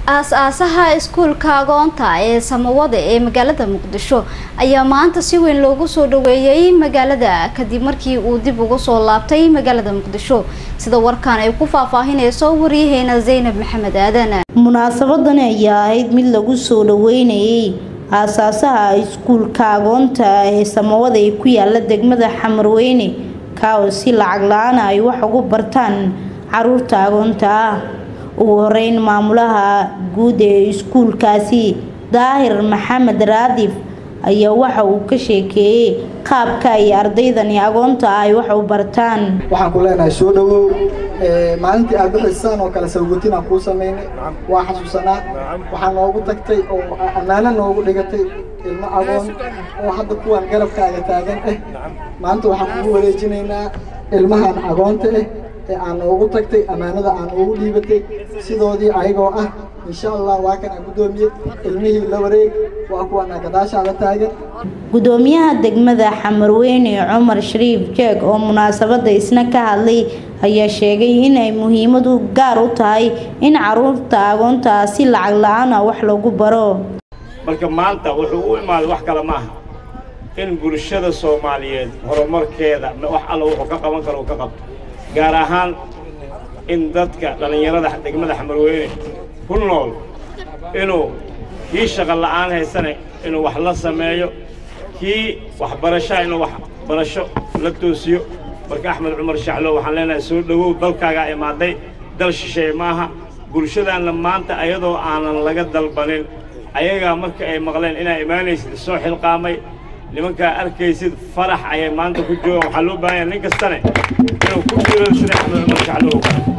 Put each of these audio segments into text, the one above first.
aas-aasaha iskuulka agoonta ee samawada ee magaalada muqdisho ayaa maanta si weyn loogu soo dhaweeyey magaalada kadib markii uu dib ugu soo laabtay magaalada muqdisho sida warkan ay ku faahfaahineyso waryaheena zaynab maxamed aadan munaasabadani ayaa ahayd mid lagu soo dhaweynayay aasaasaha iskuulka agoonta ee samawada ee ku yaala degmada xamarweyne kaoo si lacag la-aan ay wax ugu bartaan caruurta agoonta ah ugu horeyn maamulaha guud ee iskuulkaasi daahir maxamed raadif ayaa waxa uu ka sheekeeyey qaabka ay ardaydani agoonta ay wax u bartaan waxaan ku leenahay soo dhawow maalintii aad bixisaan oo kale sawgotin aan kuu samaynay waa xasuusanaa waxaa noogu tagtay oo ammaano noogu dhigatay ilmo agoon oo hadda kuwaan garabkaaga taagan ah maanta waxaan kugu wareejinaynaa ilmahan agoonta ah ee aan noogu tagtay ammaanada aan noogu dhiibatay sidoodii ayagoo ah insha allah waa kan aan guddoomiye ilmihii la wareeg waa kuwan gadaashaada taagan gudoomiyaha degmada xamarweyne cumar shariif jeeg oo munaasabada isna ka hadlay ayaa sheegay inay muhiimadu gaar u tahay in caruurta agoonta si lacag la-aana wax lagu baro marka maanta wuxuu u imaaday wax kale maaha in bulshada soomaaliyeed horumarkeeda wax alla wuxuu ka qaban karo uu ka qabto gaar ahaan in dadka dhallinyarada degmada xamarweyne ku nool inuu kii shaqo la'aan haysane inuu wax la sameeyo kii waxbarashaa inuu waxbarasho la toosiyo marka axmed cumar shaclo waxaan leenahay soo dhowow dalkaagaa imaaday dal shisheeye maaha bulshadaanna maanta ayadoo aanan laga dalbanin ayagaa marka ay maqleen inaa imaanaysid soo xilqaamay nimankaa arkaysid farax ayay maanta ku joogaan waxaa loo baahan yahay nin kastane inuu ku dhiirado sida axmed cumar shaclo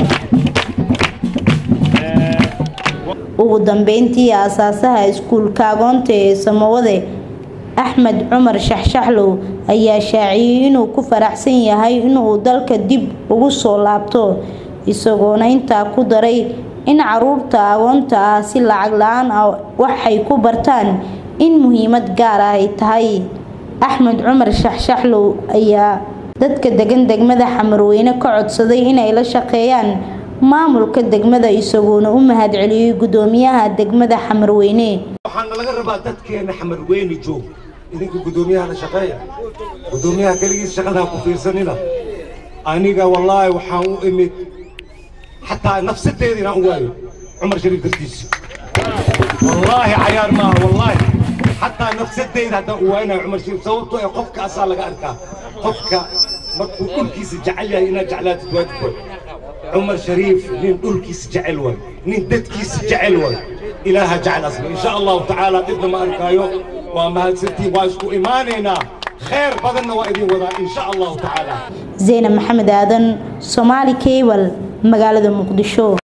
ugu dambeyntii aasaasaha iskuulka agoonta ee samawade axmed cumar shaxshaxlow ayaa shaaciyey inuu ku faraxsan yahay inuu dalka dib ugu soo laabto isagoona intaa ku daray in caruurta agoonta ah si lacag la-aan ah waxay ku bartaan in muhiimad gaar ah ay tahay axmed cumar shaxshaxlow ayaa dadka degan degmada xamarweyne ka codsaday inay la shaqeeyaan maamulka degmada isagoona u mahad celiyey gudoomiyaha degmada xamarweyne waxaana laga rabaa dadkeena xamarweyne joog idinka gudoomiyaha la shaqeeya gudoomiyaha keligiis shaqadaa ku fiirsanina aniga wallaahi waxaan u imid xataa nafsadeeda inaan u waayo cumar shariif dartiisa wallaahi cayaar maaha wallaahi xataa nafsadeeda haddaan u waaynayo cumar shariif sababtoo ee qofka asaa laga arkaa qofka markuu dhulkiisa jecel yahay inaad jeclaatid waajib عمر شريف نين دولكيس جعل وي نين دتكيس جعل وي إلها جعل أصلا إن شاء الله تعالى قد ما أركايو وما ستي واسكو إيماننا خير بدنا وإذن وضع إن شاء الله تعالى زينب محمد آدن صومالي كيبل مقالة مقدشو